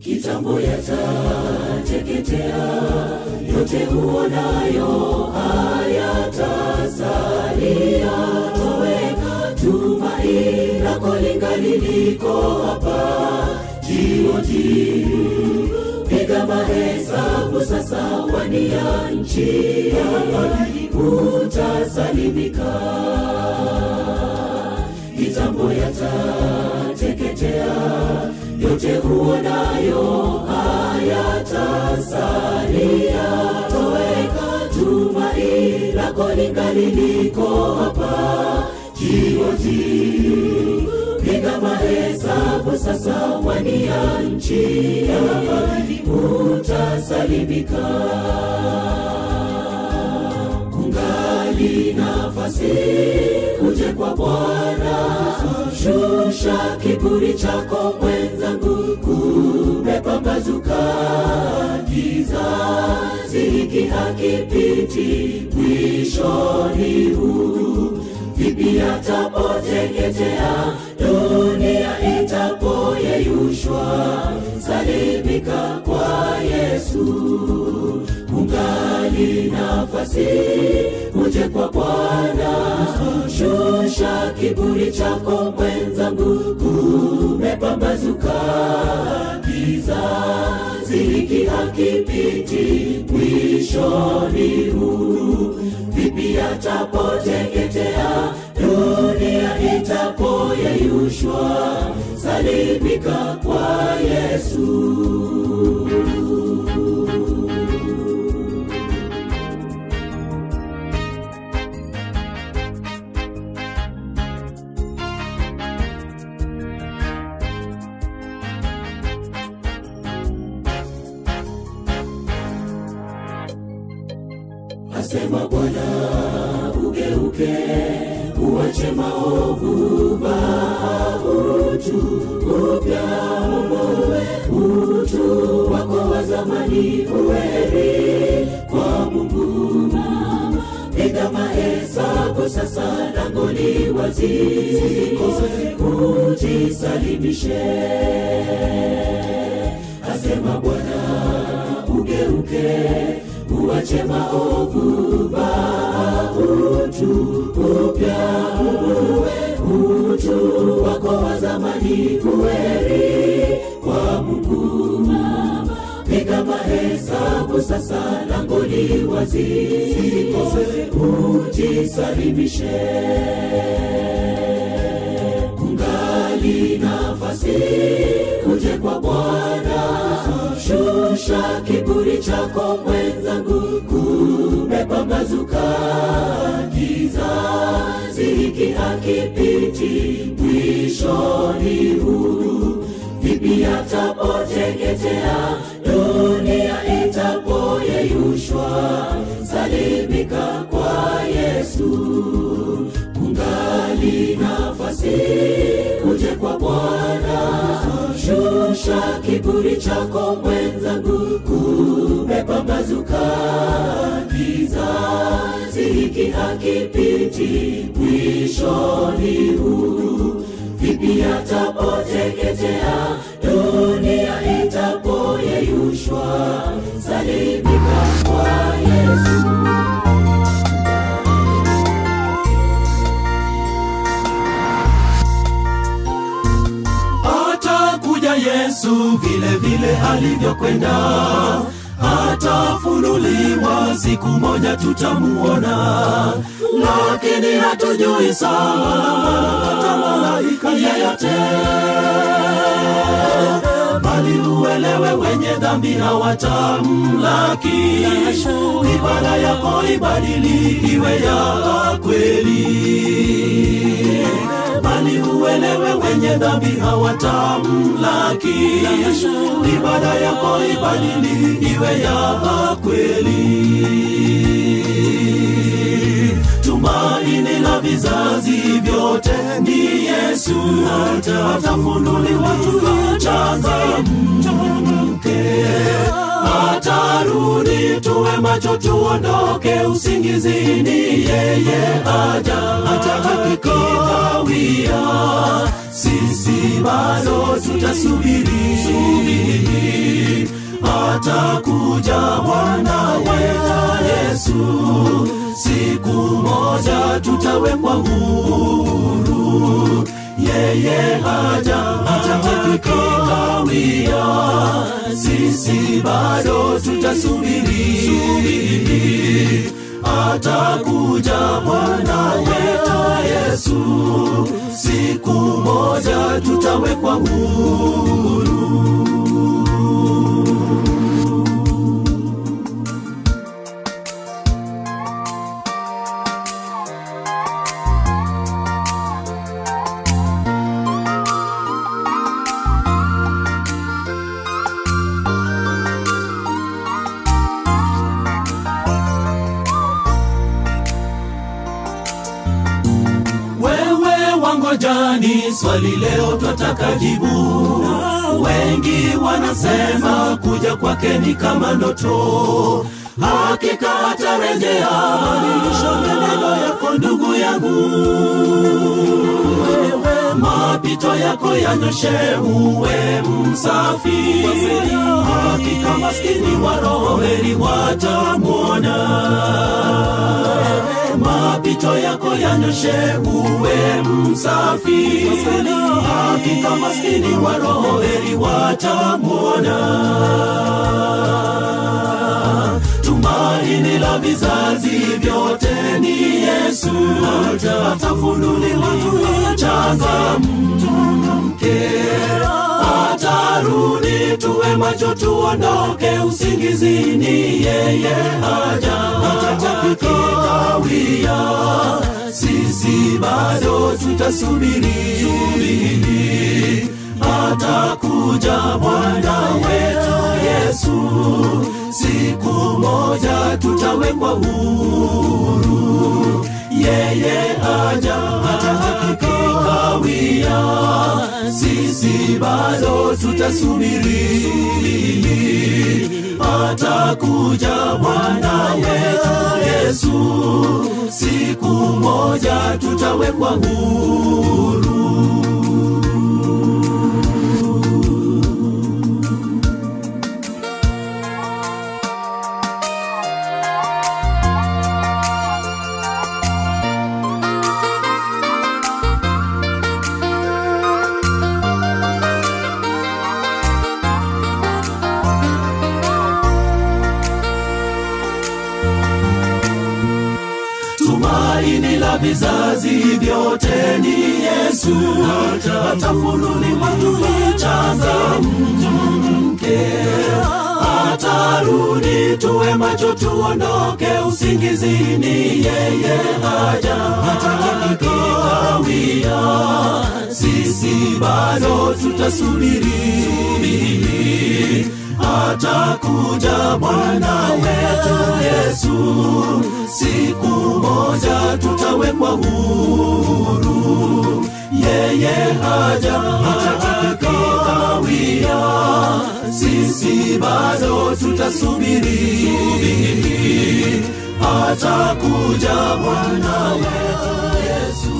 kitambo yatateketea, yote uonayo hayatasalia. Toweka tumaini lako lingali liko hapa, jihoji piga mahesabu sasa, wania nchi utasalimika. Kitambo yatateketea, yote uonayo hayatasalia. Toweka tumaini lako lingali liko hapa, jihoji piga mahesabu sasa, wania nchi utasalimika. Kungali nafasi, uje kwa Bwana, shusha kiburi chako mwenzangu, kumepambazuka kizazi hiki hakipiti, mwishoni huu vipi atapoteketea, dunia itapoyeyushwa, salimika kwa Yesu. Kungali nafasi, uje kwa Bwana, shusha kiburi chako mwenzangu, kumepambazuka kizazi hiki hakipiti, mwishoni huu vipi atapoteketea, dunia itapoyeyushwa, salimika kwa Yesu. Asema Bwana, ugeuke uache maovu, vaa utu upya, umoe utu wako wa zamani, uweri kwa Mungu. Piga mahesabu sasa, lango li wazi, ujisalimishe. Asema Bwana, ugeuke uache maovu, vaa utu upya, uwe utu wako wa zamani, uweri kwa Mungu. Piga mahesabu sasa, lango li wazi, ujisalimishe. Kungali nafasi, uje kwa Bwana, shusha kiburi chako mwenzangu, kumepambazuka kizazi hiki hakipiti, mwishoni huu vipi atapoteketea, dunia itapoyeyushwa, salimika kwa Yesu. Kungali nafasi, uje kwa Bwana, shusha kiburi chako mwenzangu, kumepambazuka kizazi hiki hakipiti, mwishoni huu vipi atapoteketea, dunia itapoyeyushwa, salimika kwa Yesu. atakuja Yesu vile vile alivyokwenda, atafunuliwa siku moja tutamuona, lakini hatujui sana malaika yeyote, bali uelewe wenye dhambi hawatamlaki. Ibada yako ibadili iwe ya kweli bali uelewe wenye dhambi hawatamlaki. Ibada yako ibadili iwe ya kweli. Tumaini la vizazi vyote ni Yesu, atafunuliwa tuchangamke atarudi tuwe macho tuondoke usingizini yeye aja hata akikawia sisi bado tutasubiri subiri atakuja Bwana wetu Yesu, siku moja tutawekwa huru. Yeye haja hatakikawia, sisi bado tutasubiri. Atakuja Bwana wetu Yesu, siku moja tutawekwa huru. Wewe wangojani, swali leo twataka jibu. Wengi wanasema kuja kwake ni kama ndoto, hakika atarejea. Badilisha maneno yako ndugu yangu, wewe mapito yako yanyoshe, uwe msafi. Hakika maskini wa roho heri watamwona mapito yako yanyoshe, uwe msafi. Hakika maskini wa roho heri watamwona. Tumaini la vizazi vyote ni Yesu, atafunuliwa changamke, atarudi, tuwe macho, tuondoke usingizini. Yeye haja hatakikawia, sisi bado tutasubiri. Atakuja Bwana wetu Yesu, siku moja tutawekwa huru. Yeye haja hatakikawia, sisi bado tutasubiri. Atakuja Bwana wetu Yesu, siku moja tutawekwa huru. tumaini la vizazi vyote ni Yesu, atafunuliwa tulichangamke, atarudi, tuwe macho, tuondoke usingizini. Yeye haja hatakikawia, sisi bado tutasubiri. Atakuja Bwana wetu Yesu, siku moja tutawekwa huru. Yeye haja hatakikawia, sisi bado tutasubiri. Atakuja Bwana wetu Yesu.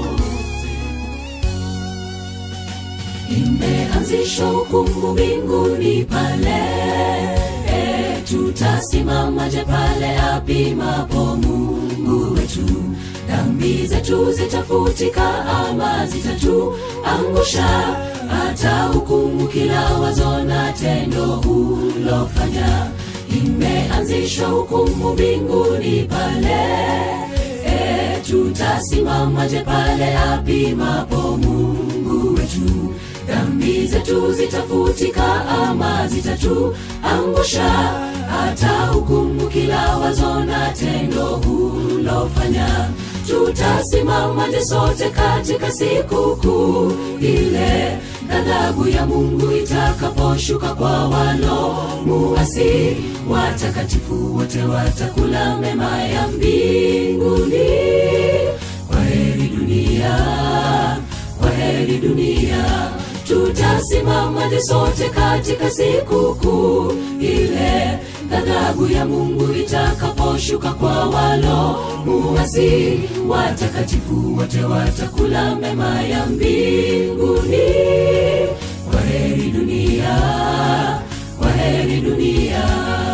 imeanzishwa hukumu mbinguni pale e, tutasimamaje pale apimapo mungu wetu dhambi zetu zitafutika ama zitatuangusha hata hukumu kila wazo na tendo hulofanya imeanzishwa hukumu mbinguni pale e, tutasimamaje pale apimapo mungu wetu dhambi zetu zitafutika ama zitatuangusha hata hukumu kila wazo na tendo hulofanya tutasimamaje sote katika siku kuu ile ghadhabu ya mungu itakaposhuka kwa walo muasi watakatifu wote watakula mema ya mbinguni kwa heri dunia kwa heri dunia tutasimamaje sote katika siku kuu ile ghadhabu ya mungu itakaposhuka kwa walo muasi watakatifu wote watakula mema ya mbinguni kwa heri dunia kwa heri dunia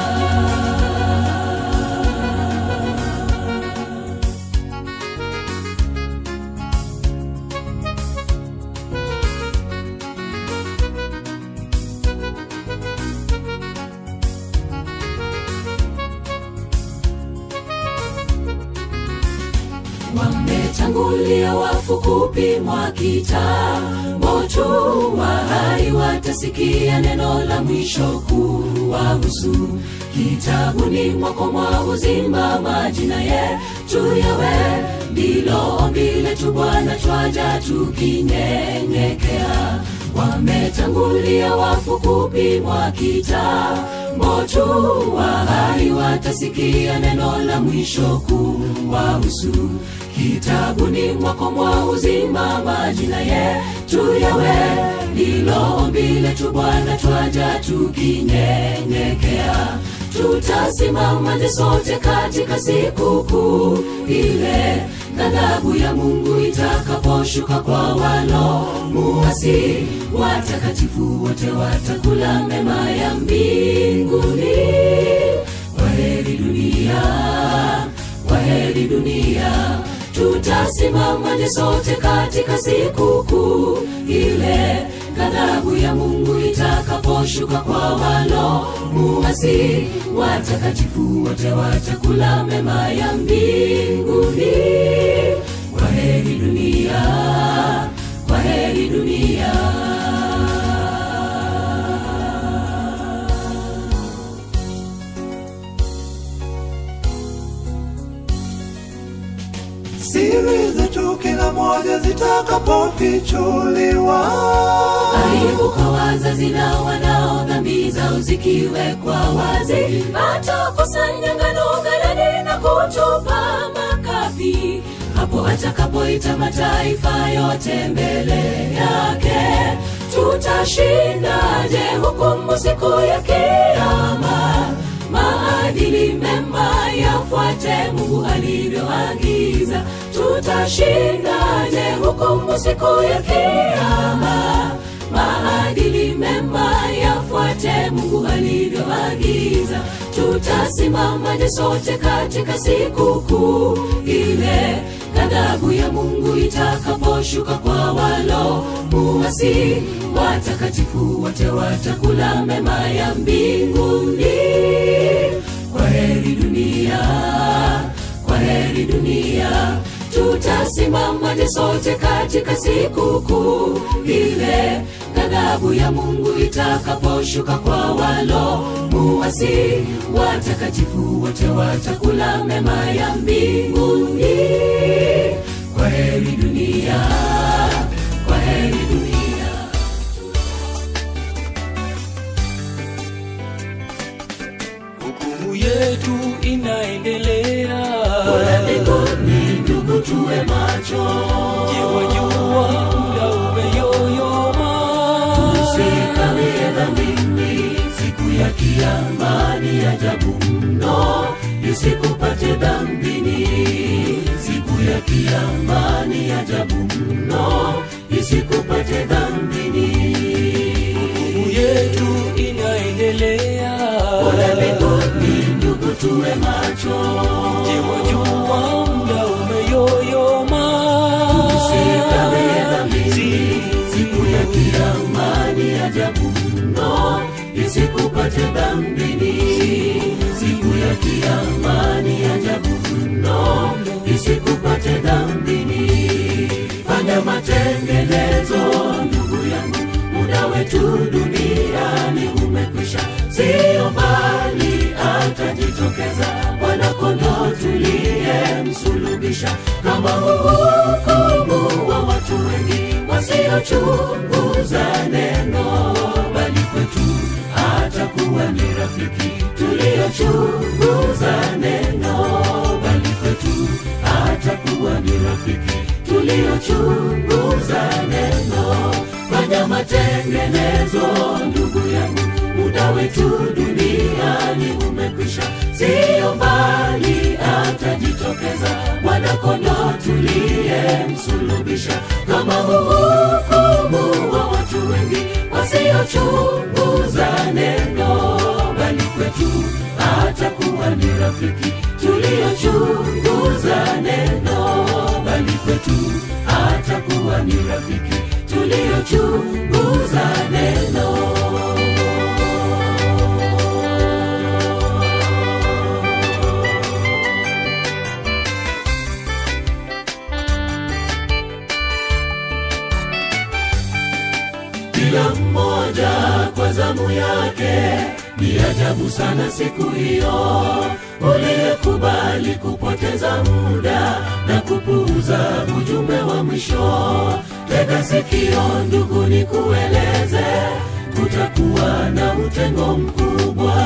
wametangulia wafu kupimwa kitambo tu wahai watasikia neno la mwisho kuwahusu kitabuni mwako mwa uzima majina yetu yawe ndilo ombi letu bwana twaja tukinyenyekea wametangulia wafu kupimwa kitambo tu wahai watasikia neno la mwisho kuwahusu kitabuni mwako mwa uzima majina yetu yawe ndilo ombi letu bwana twaja tukinyenyekea tutasimamaje sote katika siku kuu ile ghadhabu ya mungu itakaposhuka kwa walo muasi watakatifu wote watakula mema ya mbinguni waheri dunia waheri dunia tutasimamaje sote katika siku kuu ile ghadhabu ya mungu itakaposhuka kwa walo muasi watakatifu wote watakula mema ya mbinguni waheri dunia waheri dunia siri zetu kila moja zitakapofichuliwa aibu kwa wazazi na wanao dhambi zao zikiwekwa wazi atakusanya ngano ghalani na kutupa makapi hapo atakapoita mataifa yote mbele yake tutashindaje hukumu siku ya kiama maadili mema yafuate mungu alivyoagiza tutashindaje hukumu siku ya kiama maadili mema yafuate mungu alivyoagiza tutasimamaje sote katika siku kuu ile ghadhabu ya mungu itakaposhuka kwa walo muasi watakatifu wote watakula mema ya mbinguni kwa heri dunia kwa heri dunia tutasimamaje sote katika siku kuu ile ghadhabu ya mungu itakaposhuka kwa walo muasi watakatifu wote watakula mema ya mbinguni kwa heri dunia kwa heri dunia hukumu yetu inaendelea Bora mbinguni ndugu tuwe macho je wajua muda umeyoyoma usikawie dhambini siku ya kiama ni ajabu mno isikupate dhambini siku ya kiama ni ajabu mno isikupate dhambini hukumu yetu inaendelea Bora mbinguni ndugu tuwe macho je wajua muda umeyoyoma usikawie dhambini siku ya kiama ni ajabu mno isikupate dhambini siku ya kiama ni ajabu mno isikupate dhambini fanya matengenezo ndugu yangu muda wetu duniani umekwisha sio mbali atajitokeza bwanakondo tuliye msulubisha kama hukumu wa watu wengi wasiochunguza neno bali kwetu atakuwa ni rafiki tuliochunguza neno bali kwetu atakuwa ni rafiki tuliochunguza neno fanya matengenezo ndugu yangu muda wetu duniani umekwisha siyo mbali atajitokeza mwanakondo tuliye msulubisha kama hukumu wa watu wengi wasiochunguza neno bali kwetu atakuwa ni rafiki tuliochunguza neno bali kwetu atakuwa ni rafiki tuliochunguza neno kila mmoja kwa zamu yake. Ni ajabu sana siku hiyo uliyekubali kupoteza muda na kupuuza ujumbe wa mwisho. Tega sikio ndugu, nikueleze, kutakuwa na utengo mkubwa,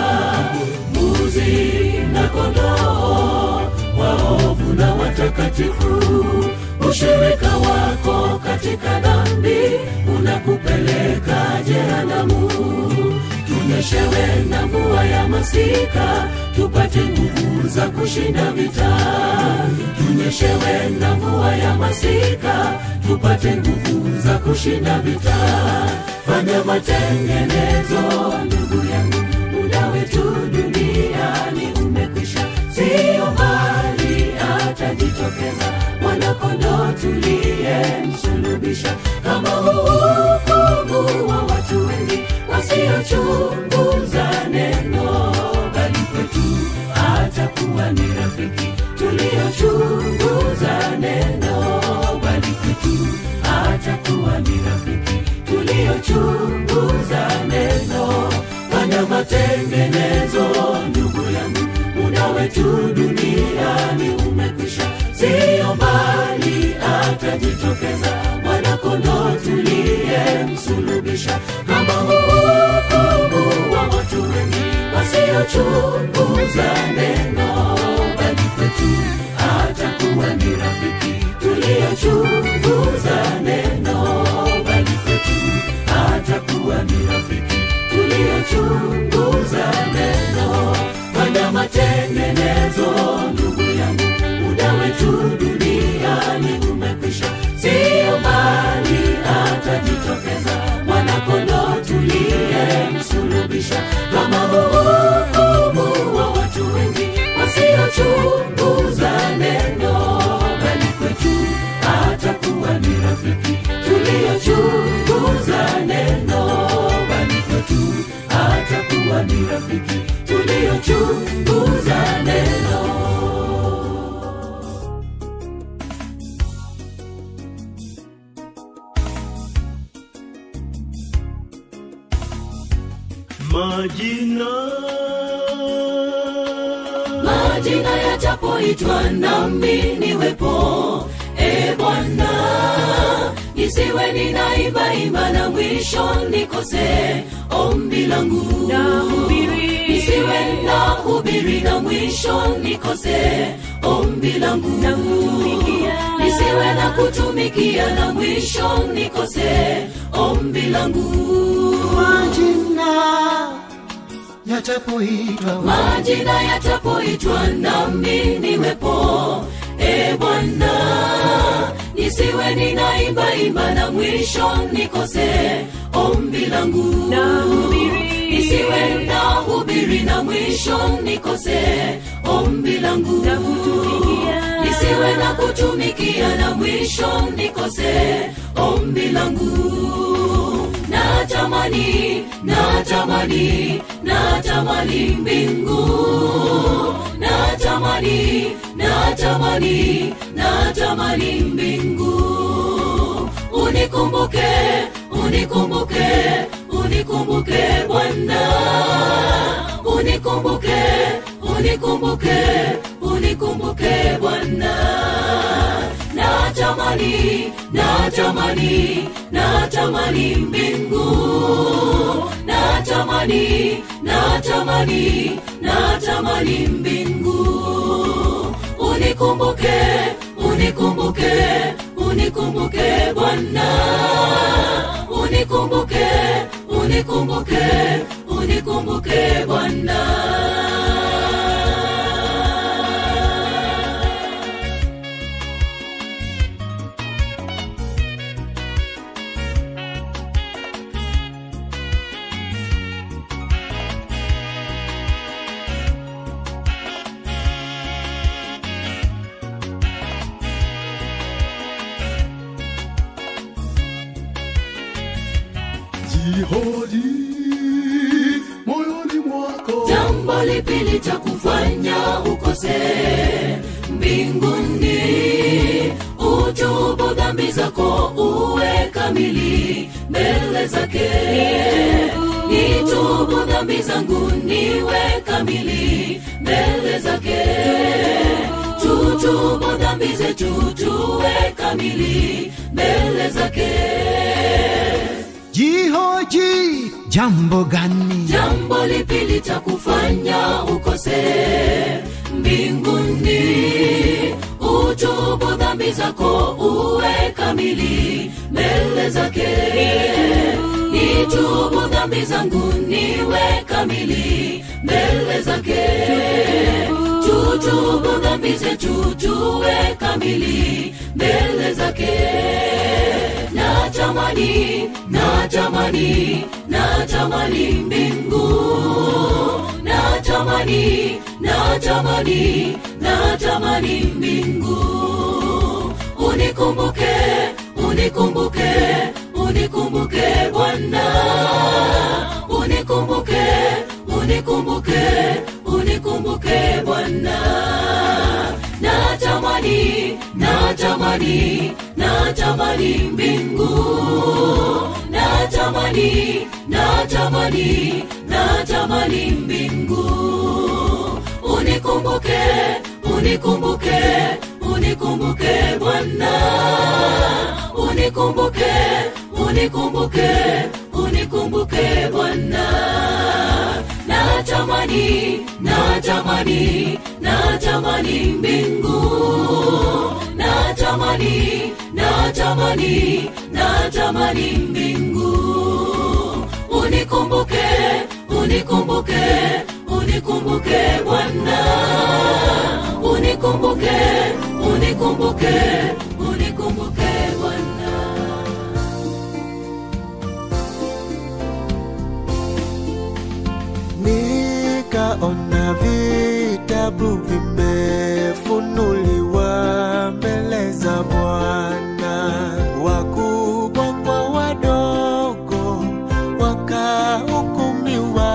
mbuzi na kondoo, waovu na watakatifu. Ushirika wako katika dhambi unakupeleka jehanamu. Tunyeshewe na mvua ya masika, tupate nguvu za kushinda vita. Tunyeshewe na mvua ya masika, tupate nguvu za kushinda vita. Fanya matengenezo, ndugu yangu, muda wetu duniani umekwisha, sio mbali atajitokeza mwanakondoo tuliyemsulubisha, kama hukumu wa watu wengi wasiochunguza neno, bali kwetu atakuwa ni rafiki tuliochunguza neno, bali kwetu atakuwa ni rafiki tuliochunguza neno. Fanya matengenezo, ndugu yangu, muda wetu duniani umekwisha, sio mbali atajitokeza mwanakondoo tuliyemsulubisha, kama hukumu wa watu wengi wasiochunguza neno, bali kwetu atakuwa ni rafiki tuliochunguza neno, bali kwetu atakuwa ni rafiki tuliochunguza neno. Fanya matengenezo, ndugu yangu, muda wetu duniani umekwisha, sio mbali atajitokeza mwanakondoo tuliyemsulubisha, kama hukumu wa watu wengi wasiochunguza neno, bali kwetu atakuwa ni rafiki tuliochunguza neno, bali kwetu atakuwa ni rafiki tuliochunguza neno. majina majina yajapoitwa nami niwepo e bwana nisiwe ninaimbaimba na mwisho nikose ombi langu nisiwe na hubiri na mwisho nikose ombi langu nisiwe na kutumikia na mwisho nikose ombi langu majina yatapoitwa majina yatapoitwa nami niwepo e bwana nisiwe ninaimbaimba na mwisho nikose ombi langu nisiwe na hubiri na mwisho nikose ombi langu nisiwe na kutumikia na mwisho nikose ombi langu natamani natamani natamani mbingu natamani natamani natamani mbingu unikumbuke unikumbuke unikumbuke bwana unikumbuke unikumbuke unikumbuke bwana natamani natamani natamani mbingu natamani natamani natamani mbingu unikumbuke unikumbuke unikumbuke bwana unikumbuke unikumbuke unikumbuke bwana jihodi moyoni mwako jambo lipi litakufanya ukose mbinguni tutubu dhambi zako uwe kamili mbele zake nitubu dhambi zangu niwe kamili mbele zake tutubu dhambi zetu tuwe kamili mbele zake jihoji jambo gani jambo lipi litakufanya ukose mbinguni utubu dhambi zako uwe kamili mbele zake nitubu dhambi zangu niwe kamili mbele zake tutubu dhambi zetu tuwe kamili mbele zake natamani natamani natamani mbingu natamani natamani natamani mbingu unikumbuke unikumbuke unikumbuke bwana unikumbuke unikumbuke unikumbuke bwana natamani natamani natamani mbingu natamani natamani natamani mbingu unikumbuke unikumbuke unikumbuke bwana unikumbuke unikumbuke unikumbuke bwana natamani natamani natamani mbingu natamani natamani natamani mbingu unikumbuke unikumbuke unikumbuke bwana unikumbuke unikumbuke unikumbuke bwana nikaona vitabu vimefunuliwa mbele za Bwana, wakubwa kwa wadogo wakahukumiwa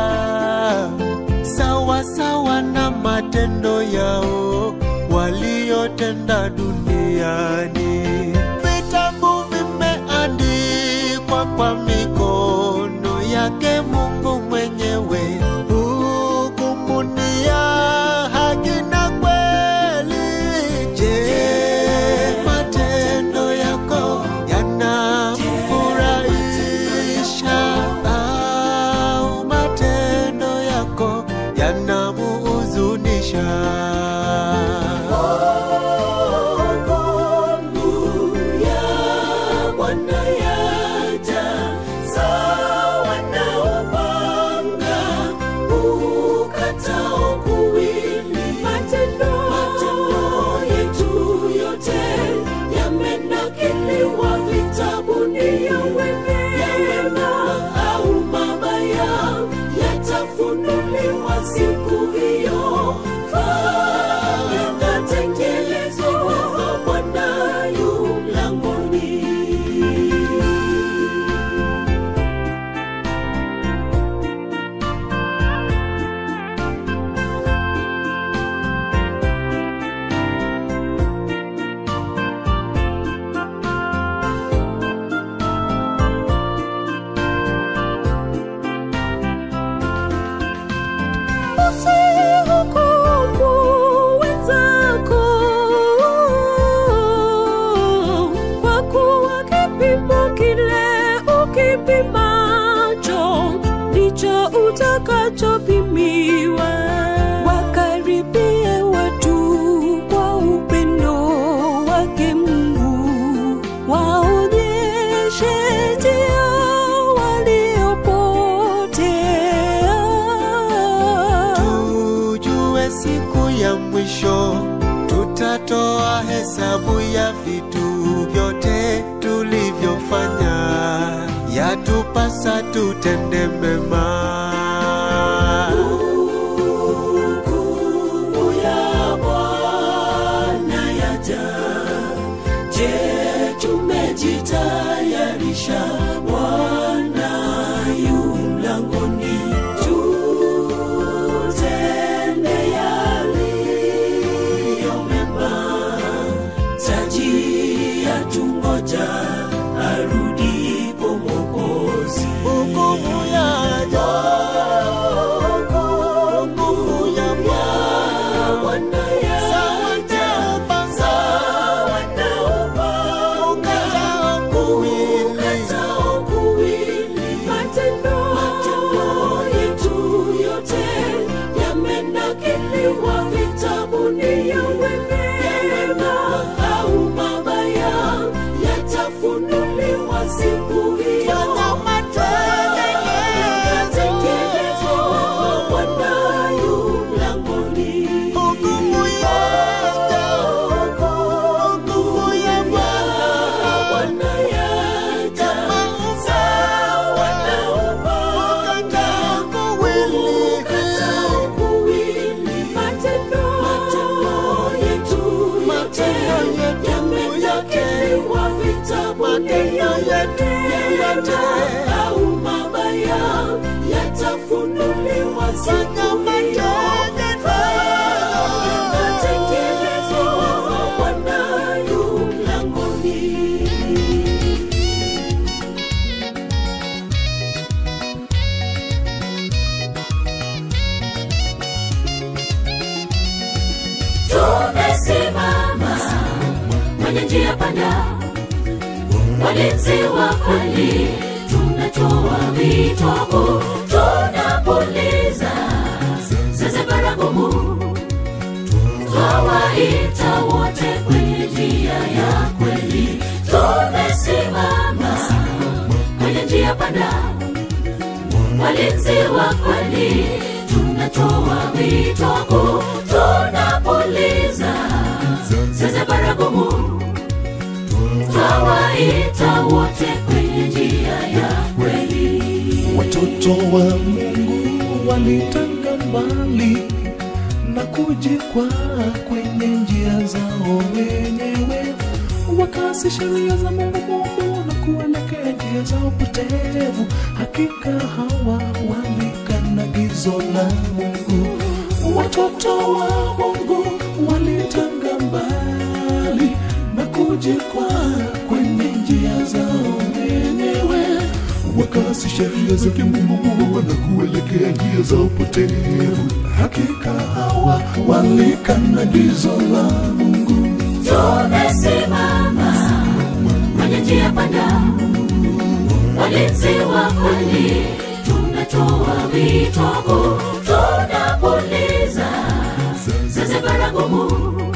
sawa sawa na matendo yao waliyotenda duniani. Vitabu vimeandikwa kwa mikono yake Mungu mwenyewe. Hukumuni ya haki na kweli. Je, matendo yako yanamfurahisha au matendo yako yanamuhuzunisha? Siku hiyo itatekelezwa, Bwana yu mlangoni. Usihukumu wenzako, kwa kuwa kipimo kile ukipimacho ndicho utakachopimiwa. Wakaribie watu kwa upendo wake Mungu, waonyeshe njia waliopotea. tujue siku ya mwisho tutatoa hesabu ya vitu vyote tulivyofanya yatupasa tutende mema Hukumu ya Bwana yaja. Je, tumejitayarisha? Bwana yu mlangoni. Tutende yaliyo mema, taji ya matendo yetu yoyote au mabaya yatafunuliwa siku hiyo. Natekelezwa Bwana yu mlangoni. tumesimama kwenye njia panda, walinzi wa kweli, tunatoa wito kuu, tunapuliza zeze baragumu, twawaita wote kwenye njia ya kweli. Tumesimama kwenye njia panda, walinzi wa kweli, tunatoa wito kuu, tunapuliza zeze baragumu, twawaita wote kwenye njia ya kweli. Watoto wa Mungu walitanga mbali na kujikwaa kwenye njia zao wenyewe, wakasi sheria za Mungu Mungu na kuelekea njia zao potevu. Hakika hawa walikana gizo la Mungu. Watoto wa Mungu walitanga mbali na kujikwaa kwenye njia zao wenyewe wakasi sheria za kimungu na kuelekea njia za upotevu. Hakika hawa walikana gizo la Mungu. tumesimama kwenye njia panda, walinzi wa kweli, tunatoa wito kuu, tunapuliza zeze baragumu,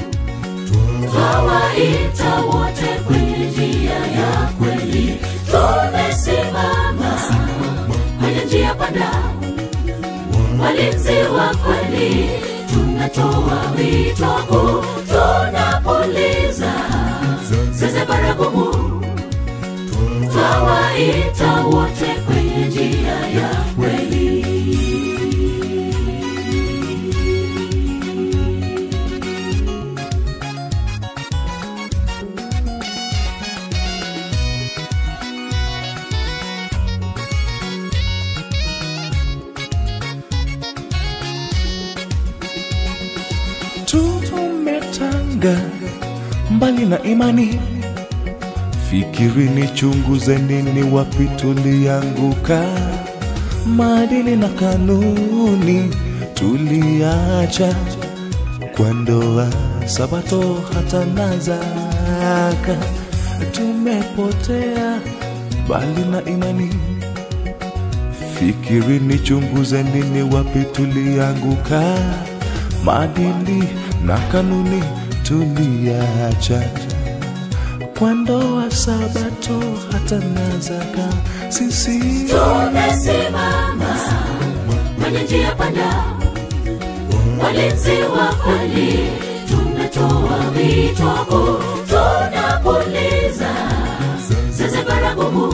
twawaita wote kwenye njia ya kweli. Tumesimama kwenye njia panda, walinzi wa kweli, tunatoa wito kuu, tunapuliza zeze baragumu, twawaita wote kwenye njia ya kweli. Tumetanga mbali na imani, fikirini, chunguzeni ni wapi tulianguka. Maadili na kanuni tuliacha kwa ndoa, Sabato hata na zaka. Tumepotea mbali na imani, fikirini, chunguzeni ni wapi tulianguka. Maadili na kanuni tuliacha kwa ndoa, Sabato hata na zaka. Sisi tumesimama kwenye njia panda, walinzi wa kweli, tunatoa wito kuu, tunapuliza zeze baragumu,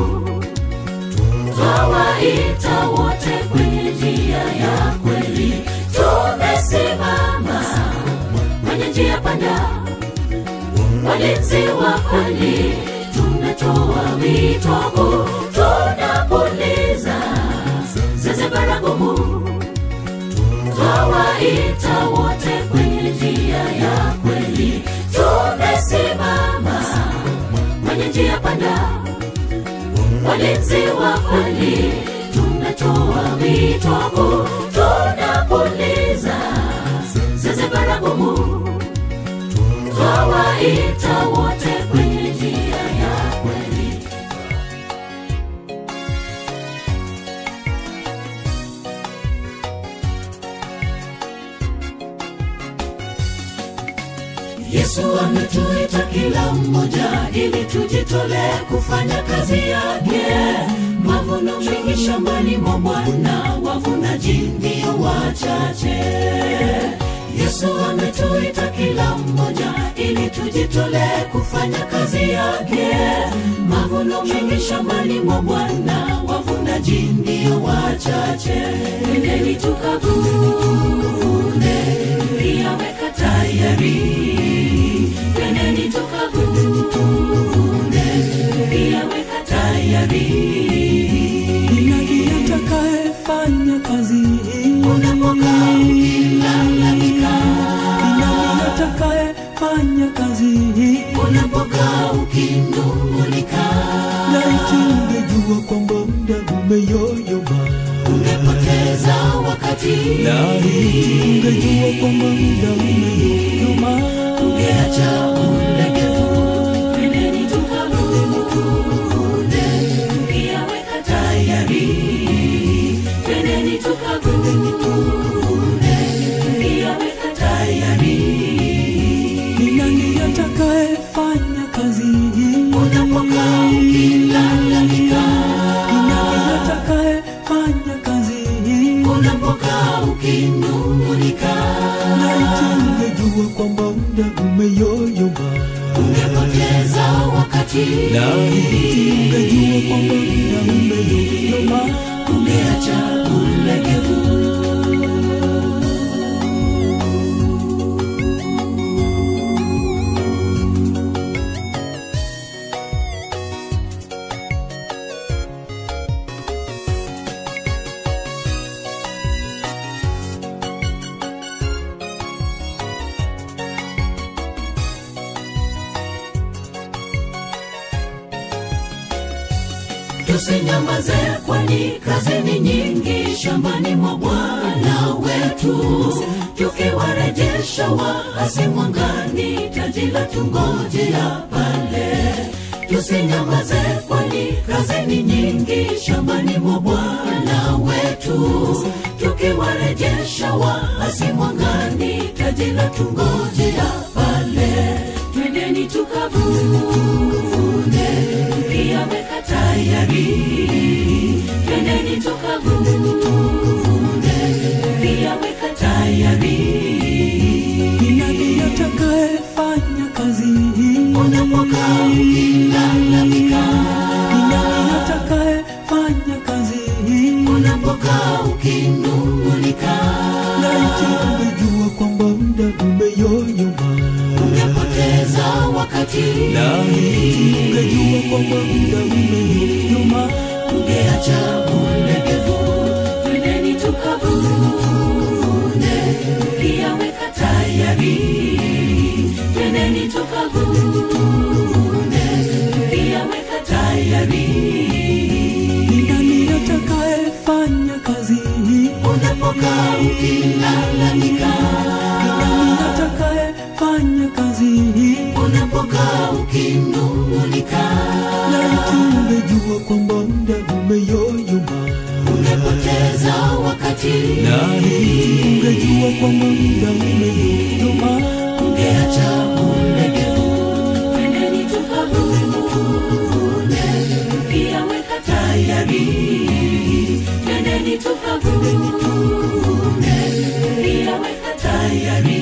twawaita wote kwenye njia ya kweli. Tumesimama kwenye njia panda, walinzi wa kweli, tunatoa wito kuu, tunapuliza zeze baragumu, twawaita wote kwenye njia ya kweli. Tumesimama kwenye njia panda, walinzi wa kweli, tunatoa wito kuu, tunapuliza zeze baragumu, twawaita wote kwenye njia ya kweli. Yesu ametuita kila mmoja ili tujitolee kufanya kazi yake. Mavuno mengi shambani mwa Bwana, wavunaji ndio wachache. Yesu ametuita kila mmoja ili tujitolee kufanya kazi yake. Mavuno mengi shambani mwa Bwana, wavunaji ndio wachache. Nendeni tukavune, yaweka tayari. Nendeni tukavune, Ni nani atakayefanya kazi hii? unapokaa ukilalamika Ni nani atakayefanya kazi hii? unapokaa ukinung'unika Laiti ungejua kwamba muda umeyoyoma. umepoteza wakati Laiti ungejua kwamba muda umeyoyoma. ungeacha ulegevu twendeni tukavune tukiyaweka tayari twendeni tukavune tukiyaweka tayari Ni nani atakayefanya kazi hii? unapokaa ukilalamika Ni nani atakayefanya kazi hii? unapokaa ukinung'unika Laiti ungejua kwamba muda umeyoyoma. ungepoteza wakati Laiti ungejua kwamba muda umeyoyoma. ungeacha ulegevu tusinyamaze kwani kazi ni nyingi shambani mwa bwana wetu tukiwarejesha waasi mwangani taji la tungojea pale tusinyamaze kwani kazi ni nyingi shambani mwa bwana wetu tukiwarejesha waasi mwangani taji la tungojea pale twendeni tukavune tukiyaweka tayari twendeni tukavune tukiyaweka tayari Ni nani atakayefanya kazi hii? unapokaa ukilalamika Ni nani atakayefanya kazi hii? unapokaa ukinung'unika Laiti ungejua kwamba muda umeyoyoma. ungepoteza wakati Laiti ungejua kwamba muda umeyoyoma. ungeacha ulegevu twendeni tukavune tukiyaweka tayari twendeni tukavune tukiyaweka tayari Ni nani atakayefanya kazi hii? unapokaa ukilalamika Ni nani atakayefanya kazi hii? unapokaa ukinung'unika Laiti ungejua kwamba muda umeyoyoma. ungepoteza wakati Laiti ungejua kwamba muda umeyoyoma. ungeacha ulegevu twendeni tukavune tukiyaweka tayari twendeni tukavune tukiyaweka tayari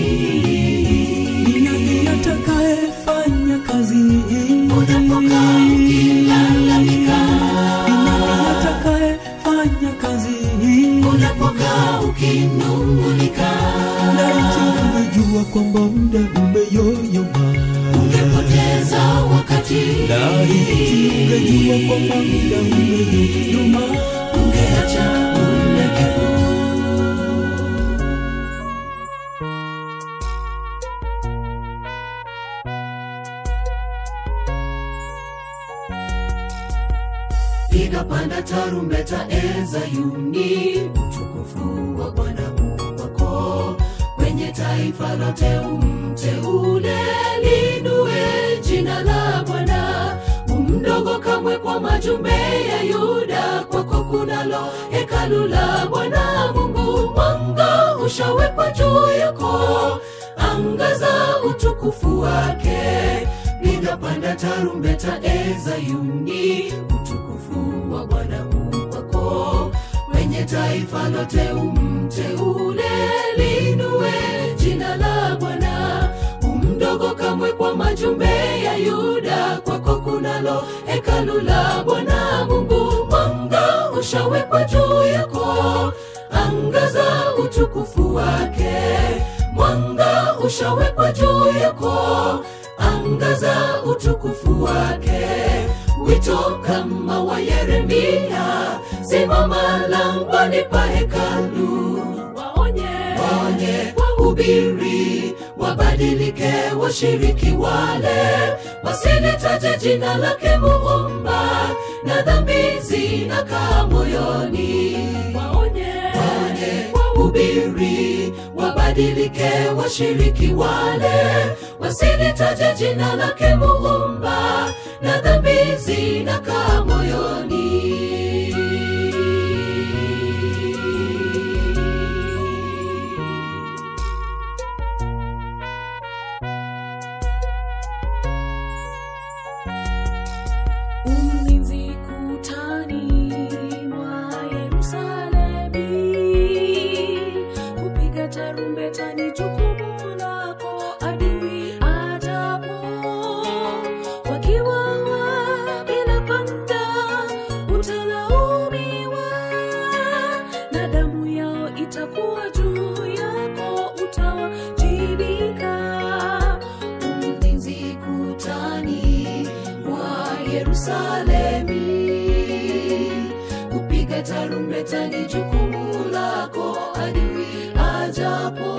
Ni nani atakayefanya kazi hii? unapokaa ukilalamika Ni nani atakayefanya kazi hii? unapokaa ukinung'unika Laiti ungejua kwamba muda umeyoyoma. ungepoteza wakati Laiti ungejua kwamba muda umeyoyoma. ungeacha ulegevu piga panda tarumbeta e Zayuni, utukufu wa Bwana Mungu wako kwenye taifa lote, umteule linue jina la Bwana. Umdogo kamwe kwa majumbe ya Yuda, kwako kunalo hekalu la Bwana Mungu. Mwanga ushawekwa juu yako, angaza utukufu wake. Piga panda tarumbeta e Zayuni, utukufu wa Bwana Mungu wako kwenye taifa lote, umteule linue jina la Bwana. Umdogo kamwe kwa majumbe ya Yuda, kwako kunalo hekalu la Bwana Mungu. Mwanga ushawekwa juu yako, angaza utukufu wake. Mwanga ushawekwa juu yako, angaza utukufu wake. wito kama wa yeremia simama langoni pa hekalu waonye waonye wahubiri wabadilike washiriki wale wasilitaje jina lake muumba na dhambi zinakaa moyoni waonye waonye wahubiri wabadilike washiriki wale wasilitaje jina lake muumba na dhambi zinakaa moyoni ulinzi kutani mwa Yerusalemi, kupiga tarumbeta ni jukumu lako adui ajapo, wakiwawa bila panda utalaumiwa, na damu yao itakuwa juu yako, utawajibika. mlinzi kutani mwa Yerusalemi. Kupiga tarumbeta ni jukumu lako, adui ajapo,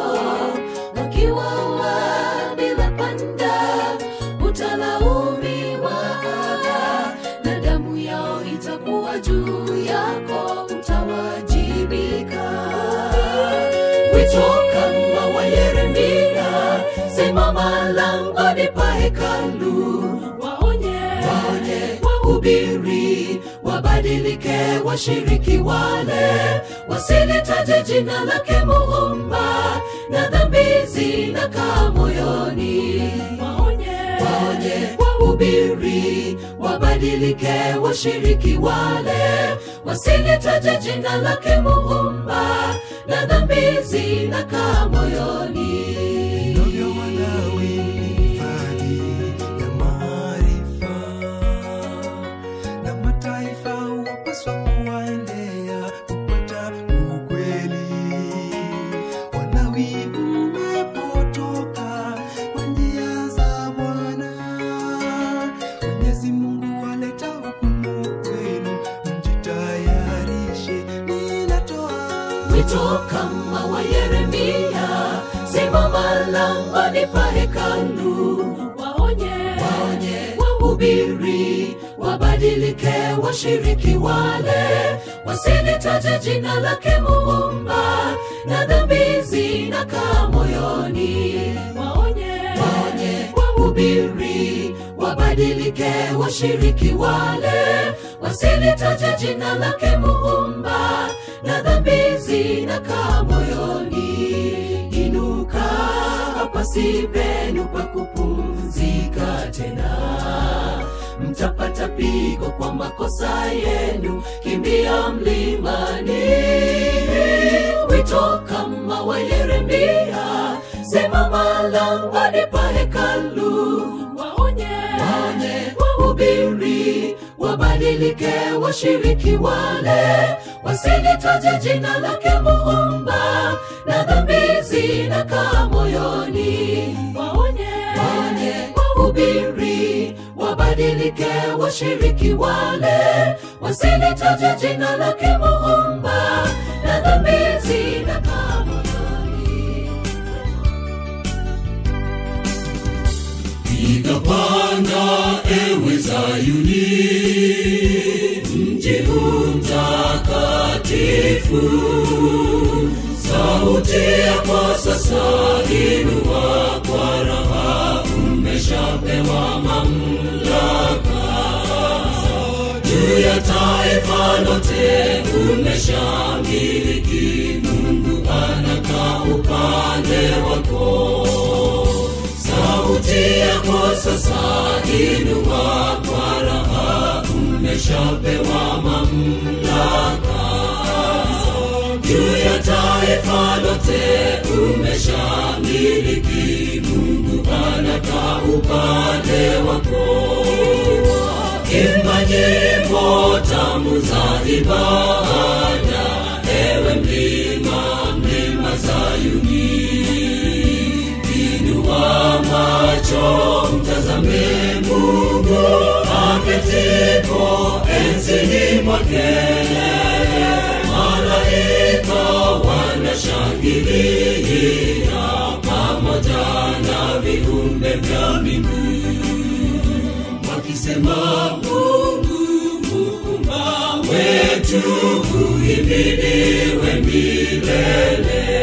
wakiwawa bila panda utalaumiwa, na damu yao itakuwa juu yako, utawajibika. Wito kama wa Yeremia, simama langoni pa hekalu, waonye waonye wahubiri wabadilike washiriki wale wasilitaje jina lake muumba na dhambi zinakaa moyoni waonye waonye wahubiri wabadilike washiriki wale wasilitaje jina lake muumba na dhambi zinakaa moyoni Vinavyo Walawi ni hifadhi ya maarifa, na mataifa wapaswa kuwaendea kupata ukweli. Walawi mmepotoka kwa njia za Bwana, Mwenyezi Mungu waleta hukumu kwenu, mjitayarishe, ninatoa wito kama wa Yeremia, simama langoni pa hekalu, waonye waonye wahubiri wabadilike washiriki wale wasilitaje jina lake muumba na dhambi zinakaa moyoni waonye waonye wahubiri wabadilike washiriki wale wasilitaje jina lake muumba na dhambi zinakaa moyoni inuka hapa si penu pa kupumzika tena mtapata pigo kwa makosa yenu kimbia mlimani wito kama wa yeremia simama langoni pa hekalu waonye waonye wahubiri wabadilike washiriki wale wasilitaje jina lake muumba na dhambi zinakaa moyoni waonye waonye wahubiri wabadilike washiriki wale wasilitaje jina lake muumba na dhambi zinakaa moyoni piga panda ewe Zayuni, mji huu mtakatifu. Sauti yako sasa inua kwa raha, umeshapewa mamlaka juu ya taifa lote, umeshamiliki. Mungu anakaa upande wako sauti yako sasa inua kwa raha, umeshapewa mamlaka juu ya taifa lote, umeshamiliki. Mungu anakaa upande wako. Imba nyimbo tamu za ibada, ewe mlima, mlima Zayuni inua macho mtazame Mungu akete wakisema mungu muumba wetu uhimidiwe milele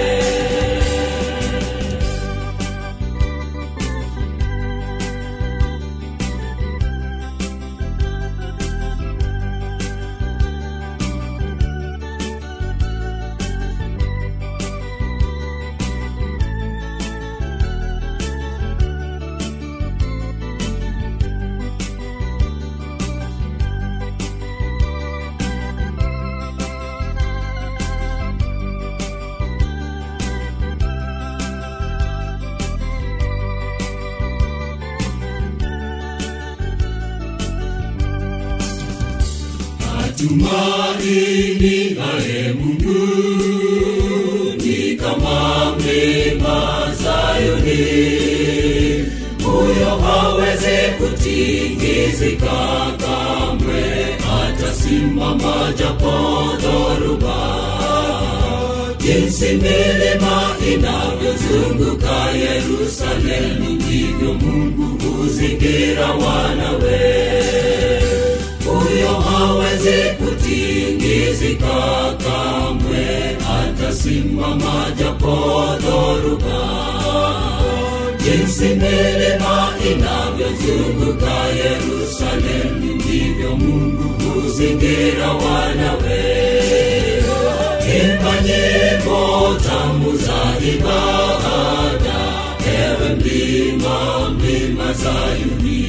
tumaini naye mungu ni kama mlima zayuni huyo hawezi kutingizika kamwe atasimama japo dhoruba jinsi milima inavyozunguka yerusalemu ndivyo mungu huzingira wanawe huyo hawezi kutingizika kamwe atasimama japo dhoruba jinsi milima inavyozunguka yerusalemu ndivyo mungu huzingira wanawe imba nyimbo tamu za ibada ewe mlima mlima zayuni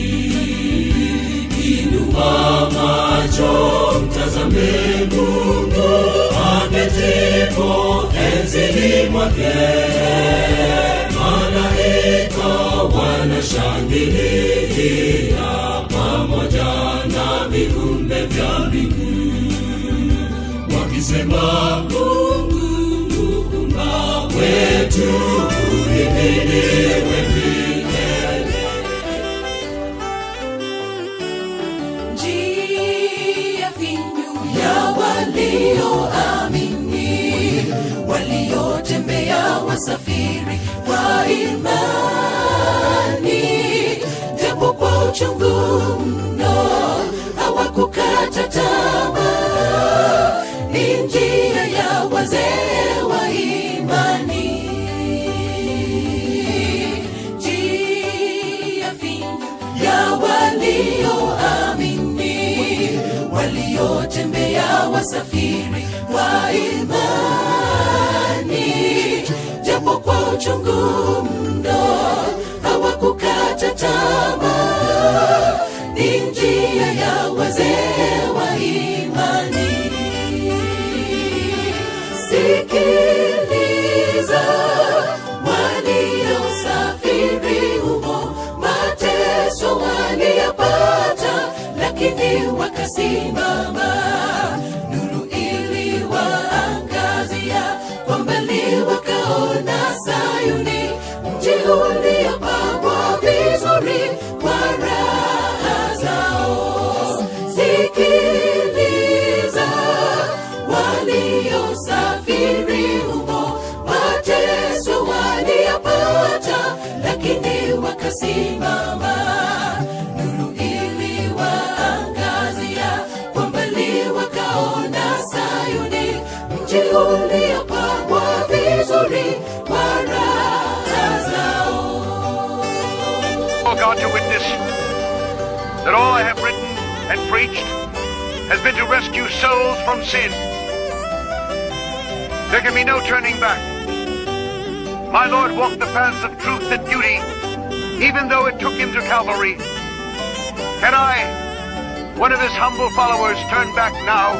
inua macho mtazame mungu aketipo enzini mwake malaika wanashangilia pamoja na viumbe vya mbingu wakisema mungu muumba wetu uhimiliwe milele njia finyu ya walioamini waliotembea wasafiri wa imani japo kwa uchungu mno hawakukata tamaa ni njia ya wazee wa imani njia finyu ya walioamini waliotembea wasafiri wa imani japo kwa uchungu mno hawakukata tamaa ni njia ya wazee wa imani sikiliza waliosafiri humo mateso waliyapata lakini wakasimama nuru iliwaangazia kwa mbali wakaona sayuni mji uliopambwa vizuri kwa raha zao sikiliza waliosafiri humo mateso waliyapata lakini wakasimama nuru iliwaangazia kwa mbali wakaona sayuni mji uliopambwa vizuri kwa raha zao Oh God, to witness that all I have written and preached has been to rescue souls from sin. There can be no turning back. My Lord walked the paths of truth and duty, even though it took him to Calvary. Can I, one of his humble followers, turn back now?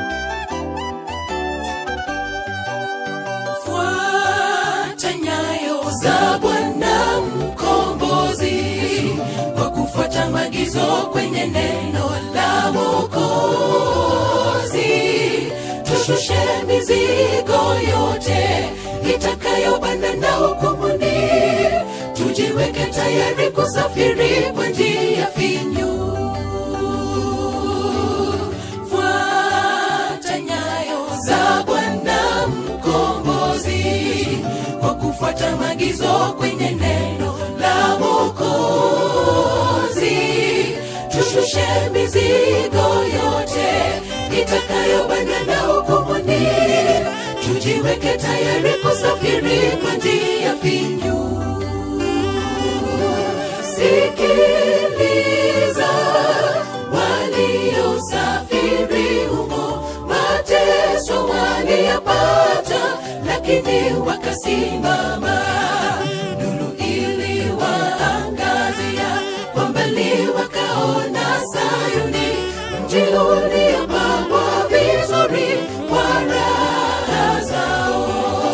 fuata nyayo za bwana mkombozi kwa kufuata maagizo kwenye neno la mokozi tushushe mizigo yote itakayobana na hukumuni tujiweke tayari kusafiri kwa njia finyu fuata nyayo za bwana mkombozi kwa kufuata maagizo kwenye neno la mokozi tushushe tushushe mizigo yote itakayobana na hukumuni tujiweke tayari kusafiri kwa njia finyu sikiliza waliosafiri humo mateso waliyapata lakini wakasimama nuru iliwaangazia kwa mbali wakaona sayuni mji uliopambwa vizuri kwa raha zao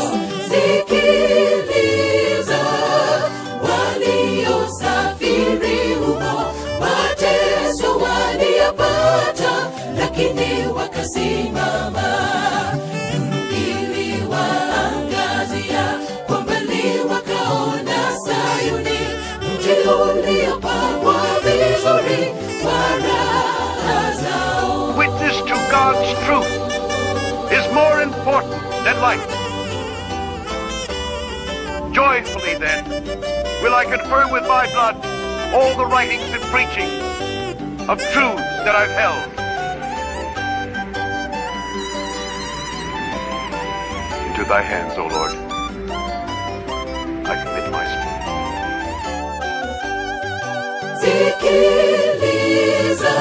sikiliza waliosafiri humo mateso waliyapata lakini wakasimama nuru iliwaangazia kwa mbali wakaona sayuni mji uliopambwa vizuri kwa raha zao Witness to God's truth is more important than life. Joyfully, then, will I confirm with my blood all the writings and preaching of truths that I've held. Into thy hands, O Lord, I commit my spirit. sikiliza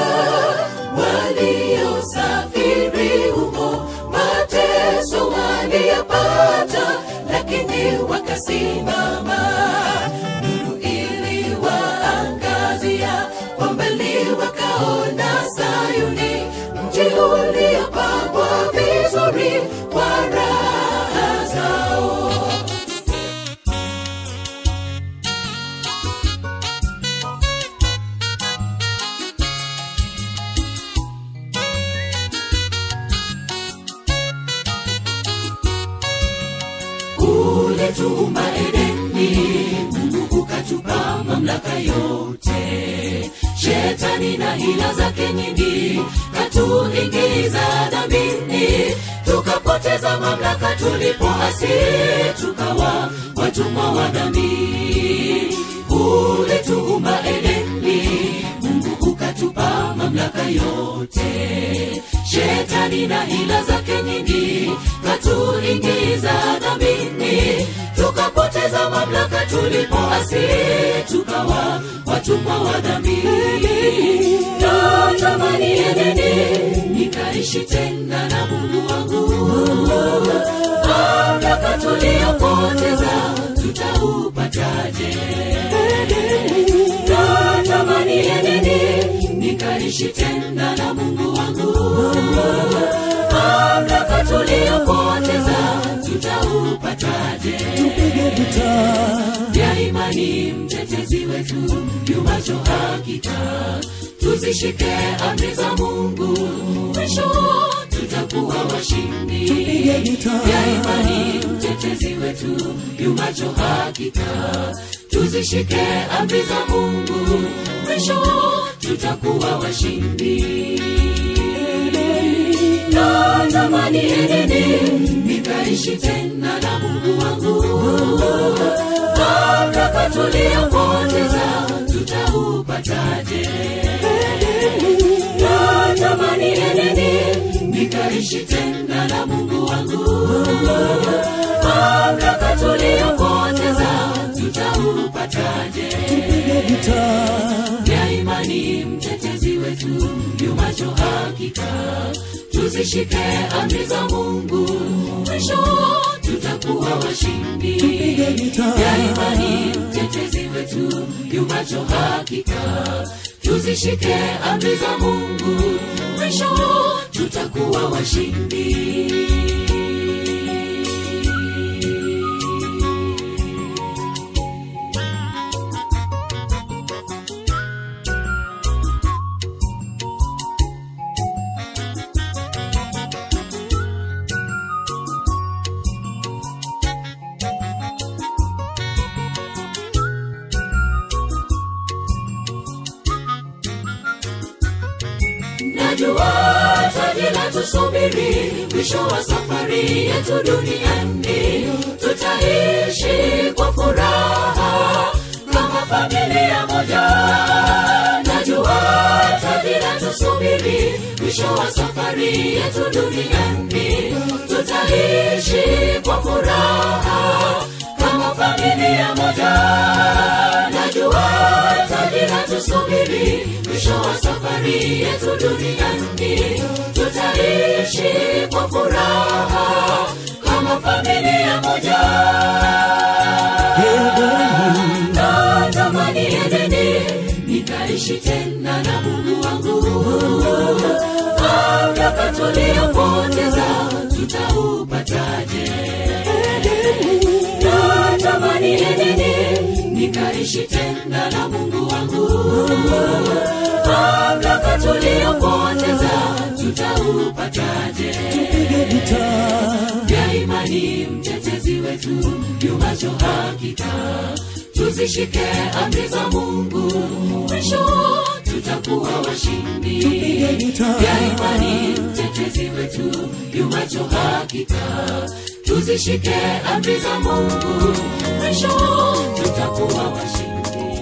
waliosafiri humo mateso waliyapata lakini wakasimama nuru iliwaangazia kwa mbali wakaona sayuni mji uliopambwa vizuri kwa raha zao uletuumba edeni mungu ukatupa mamlaka yote shetani na hila zake nyingi katuingiza dhambini tukapoteza mamlaka tulipoasi tukawa watumwa wa dhambi uletuumba edeni mungu ukatupa mamlaka yote shetani na hila zake nyingi katuingiza dhambini tukapoteza mamlaka tulipoasi tukawa watumwa wa dhambi natamani enene nikaishi tena na mungu wangu mamlaka tuliyopoteza tutaupataje natamani enene nikaishi tena na mungu wangu mamlaka tuliyopoteza tutaupataje vya imani mtetezi wetu yumacho hakika tuzishike amri za mungu mwisho tutakuwa washindi vya imani mtetezi wetu yumacho hakika tuzishike amri za mungu mwisho tutakuwa washindi natamani enene nikaishi tena na mungu wangu mamlaka tuliyopoteza tutaupataje natamani enene nikaishi tena na mungu wangu mamlaka tuliyopoteza tutaupataje ya imani mtetezi wetu yumacho hakika tuzishike amri za mungu mwisho tutakuwa washindi ya imani mtetezi wetu yumacho hakika tuzishike amri za mungu mwisho tutakuwa washindi najua taji la tusubiri mwisho wa safari yetu duniani tutaishi kwa furaha kama familia moja najua taji yanatusubiri mwisho wa safari yetu duniani tutaishi kwa furaha kama familia moja najua taji latusubiri mwisho wa safari yetu duniani tutaishi kwa furaha kama familia moja natamani edeni nikaishi tena na mungu wangu mamlaka tuliyopoteza tutaupataje natamani edeni nikaishi tena na mungu wangu mamlaka tuliyopoteza tutaupataje vya imani mtetezi wetu yumacho hakika tuzishike amri za mungu mwisho tutakuwa washindi vya imani mtetezi wetu yumacho hakika tuzishike amri za mungu mwisho tutakuwa washindi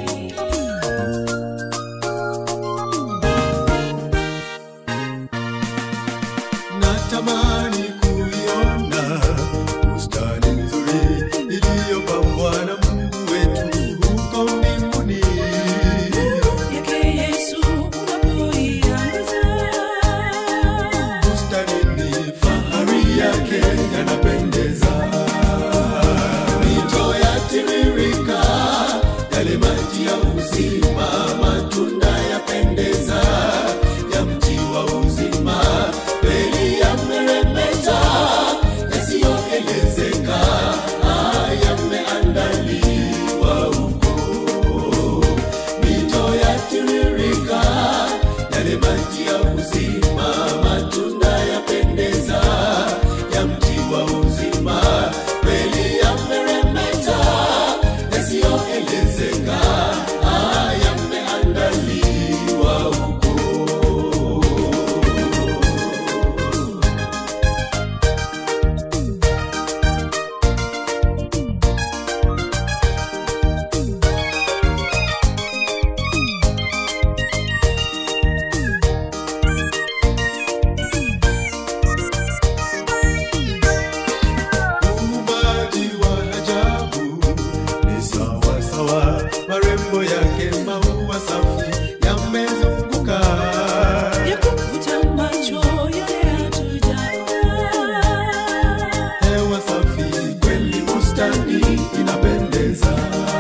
natamani kuiona bustani nzuri iliyopambwa na mungu wetu huko mbinguni yake Yesu unapoiangaza bustani ni fahari yake yanapendeza mito yatiririka yale maji ya uzima matunda yapendeza ya mti wa uzima kweli yameremeta yasiyoelezeka ah, yameandaliwa huko mito yatiririka yale maji ya uzima matunda yapendeza ya mti wa uzima kweli yameremeta yasiyoelezeka ah, yameandaliwa huko uumbaji wa ajabu ni sawa sawa, marembo yake maua safi yamezunguka. ya kuvuta macho yale hatujaona Hewa safi kweli, bustani inapendeza,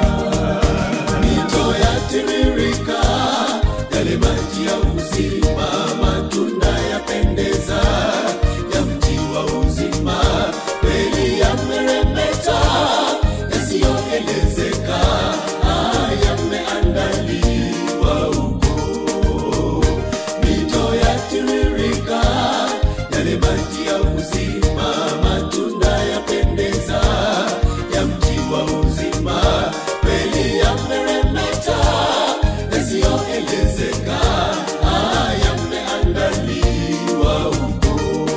mito yatiririka, yale maji ya uzima, matunda yapendeza, ya mti wa uzima, kweli yameremeta, yasiyoelezeka, ah, yameandaliwa huko mito yatiririka, yale maji ya uzima, matunda yapendeza, ya mti wa uzima, kweli yameremeta, yasiyoelezeka, ah, yameandaliwa huko.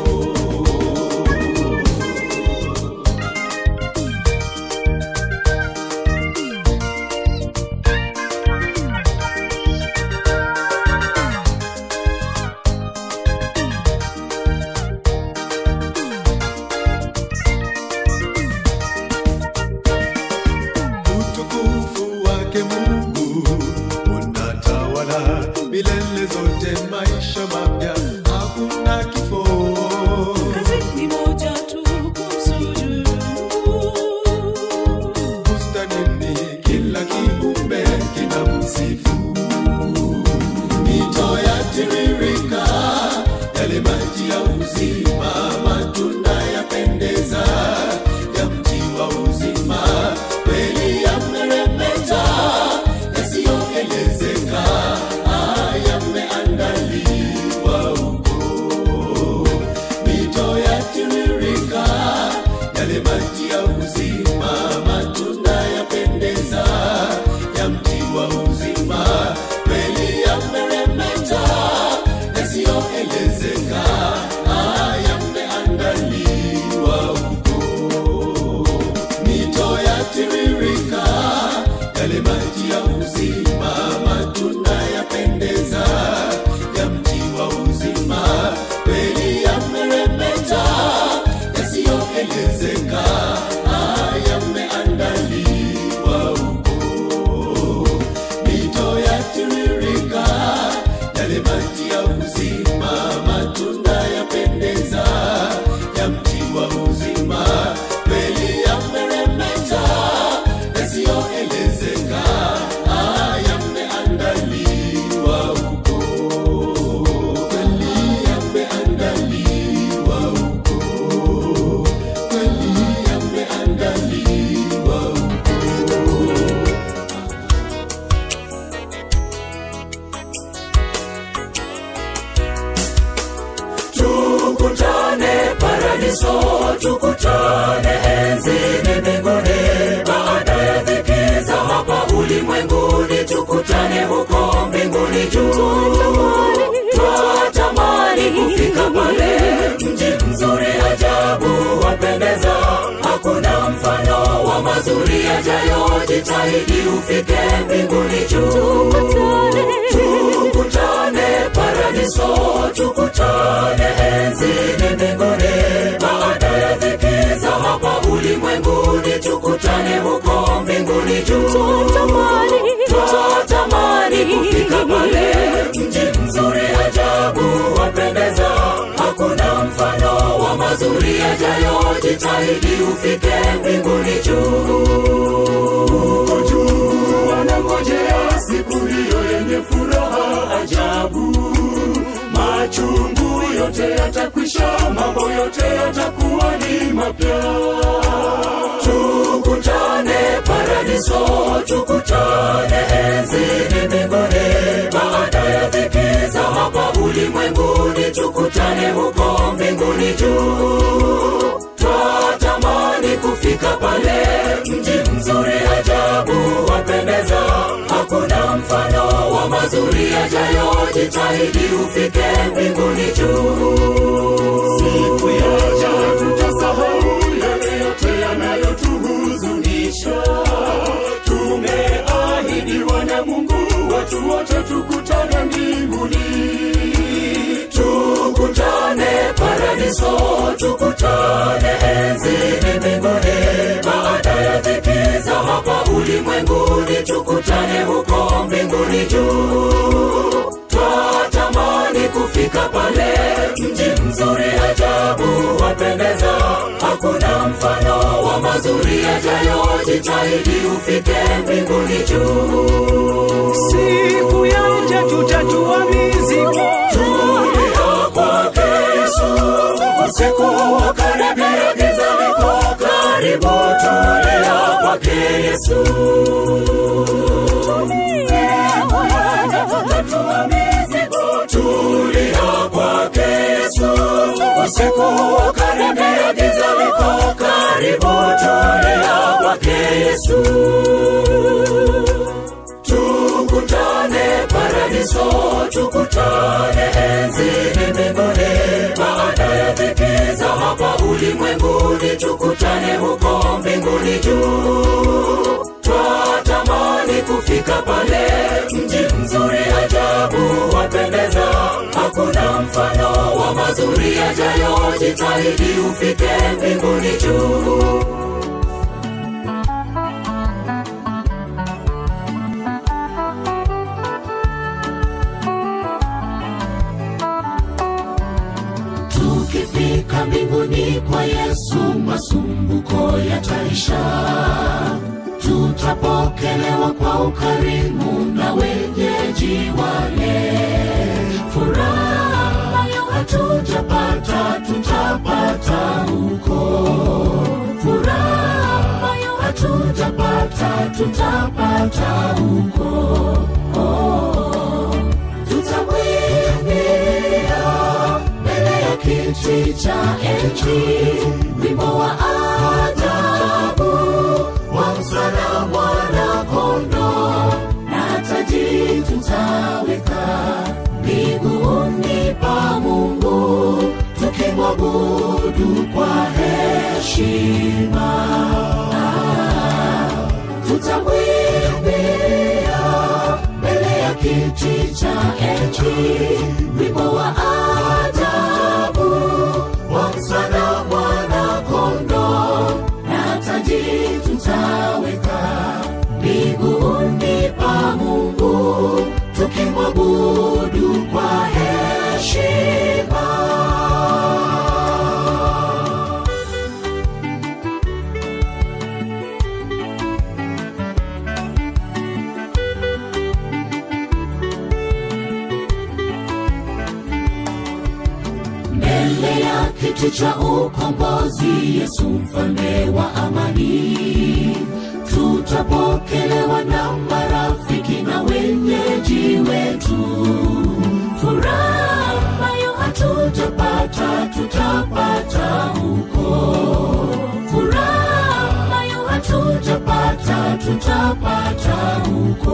utukufu wake Mungu unatawala milele zote, maisha mapya, hakuna kifo. kazi ni moja tu kumsujudu Mungu Bustanini kila kiumbe kinamsifu, mito yatiririka, yale maji ya uzima, matunda yapendeza, ya mti wa uzima, kweli yameremeta, yasiyoelezeka, ah, yameandaliwa huko mito yatiririka, yale maji ya uzima, matunda yapendeza, ya mti wa uzima, kweli yameremeta, yasiyoelezeka, ah, yameandaliwa huko mito yatiririka, yale maji ya uzima, matunda yapendeza, ya mti yasiyoelezeka ah, yameandaliwa huko mito yatiririka yale maji ya uzima matunda yapendeza ya mti wa uzima kweli yameremeta yasiyoelezeka ah, yameandaliwa huko kweli yameandaliwa huko kweli yameandaliwa huko tukutane paradiso tukutane enzini mbinguni baada ya dhiki za hapa ulimwenguni tukutane huko mbinguni juu twatamani kufika pale mji mzuri ajabu wapendeza hakuna mfano wa mazuri yajayo jitahidi ufike mbinguni juu tukutane paradiso tukutane enzini mbinguni baada ya dhiki za hapa ulimwenguni tukutane huko mbinguni juu twatamani kufika pale mji mzuri ajabu wapendeza hakuna mfano wa mazuri yajayo jitahidi ufike mbinguni juu huko juu wanangojea siku hiyo yenye furaha ajabu machungu yote yatakwisha mambo yote yatakuwa ni mapya tukutane paradiso tukutane enzini mbinguni baada ya dhiki za hapa ulimwenguni tukutane huko mbinguni juu twatamani kufika pale mji mzuri ajabu wapendeza hakuna mfano wa mazuri yajayo jitahidi ufike mbinguni juu siku yaja tutasahau yale yote yanayotuhuzunisha tumeahidiwa na mungu watu wote tukutane mbinguni tukutane paradiso tukutane enzini mbinguni baada ya dhiki za hapa ulimwenguni tukutane huko mbinguni juu twatamani kufika pale mji mzuri ajabu wapendeza hakuna mfano wa mazuri yajayo jitahidi ufike mbinguni juu siku yaja tutatua mizigo tulia kwake Yesu usiku ukaribia giza liko karibu tulia kwake Yesu tulia kwake Yesu usiku ukaribia giza liko karibu tulia kwake Yesu tukutane paradiso tukutane enzini mbinguni baada ya dhiki za hapa ulimwenguni tukutane huko mbinguni juu twatamani kufika pale mji mzuri ajabu wapendeza hakuna mfano wa mazuri yajayo jitahidi ufike mbinguni juu tukifika mbinguni kwa yesu masumbuko yataisha tutapokelewa kwa ukarimu na wenyeji wale furaha ambayo hatujapata tutapata huko furaha ambayo hatujapata tutapata huko oh, tutamwimbia mbele ya kiti cha enzi wimbo wa ajabu wa msana mwana kondo na taji tutaweka miguuni pa mungu tukimwabudu kwa heshima ah, tutamwimbia mbele ya kiti cha enzi wimbo wa ajabu wa msana mwana kondo cha ukombozi yesu mfalme wa amani tutapokelewa na marafiki na wenyeji wetu furaha ambayo hatujapata tutapata huko furaha ambayo hatujapata tutapata huko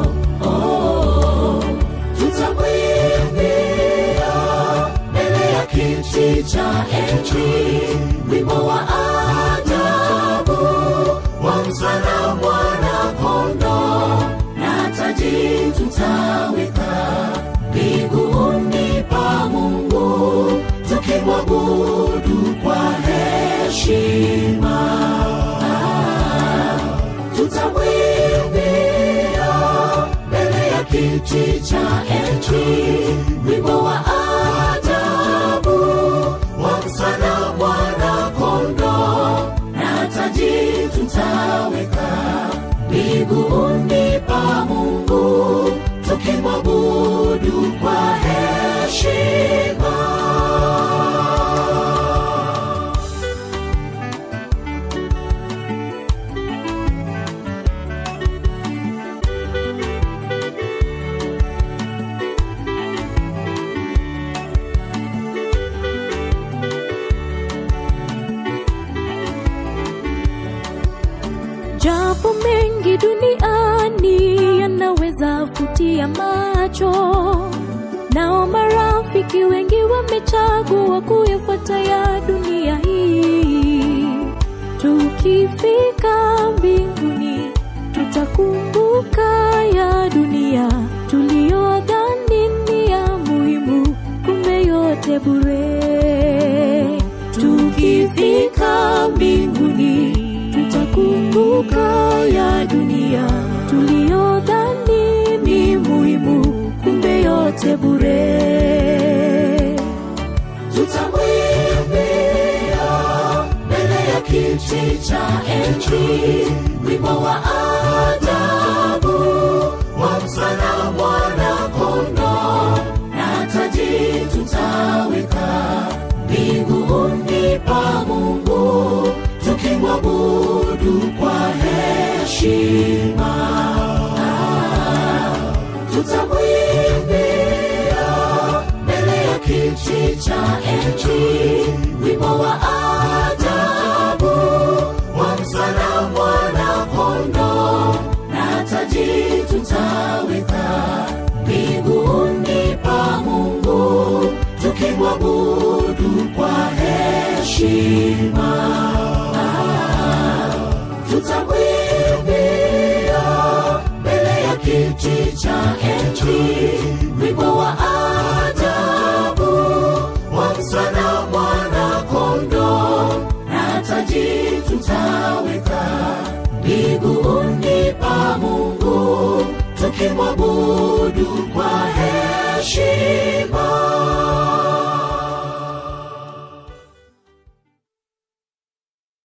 oh, tutamwimbia mbele ya kiti cha enzi wimbo wa ajabu wa msana mwana kondo na taji tutaweka miguuni pa mungu tukimwabudu kwa heshima Ah, tutamwimbia mbele ya kiti cha enzi wimbo wa ajabu wa msana mwana kondo na taji tutaweka miguuni pa mungu tukimwabudu kwa heshima japo mengi duniani yanaweza kutia macho nao marafiki wengi wamechagua kuyafuata ya dunia hii tukifika mbinguni tutakumbuka ya dunia tuliyodhani ni ya muhimu kumbe yote bure tukifika mbinguni tutakumbuka ya dunia tuliyodhani ni muhimu kumbe yote bure tutamwimbia mbele ya kiti cha enzi wimbo wa ajabu wa msana mwana kondo na taji tutaweka miguuni pa mungu tukimwabudu kwa heshima Ah, tutamwimbia mbele ya kiti cha enzi wimbo wa ajabu wa msana mwana kondo na taji tutaweka miguuni pa mungu tukimwabudu kwa heshima Ah, tutamwimbia mbele ya kiti cha enzi wimbo wa ajabu wa msana mwana kondo na taji tutaweka miguuni pa mungu tukimwabudu kwa heshima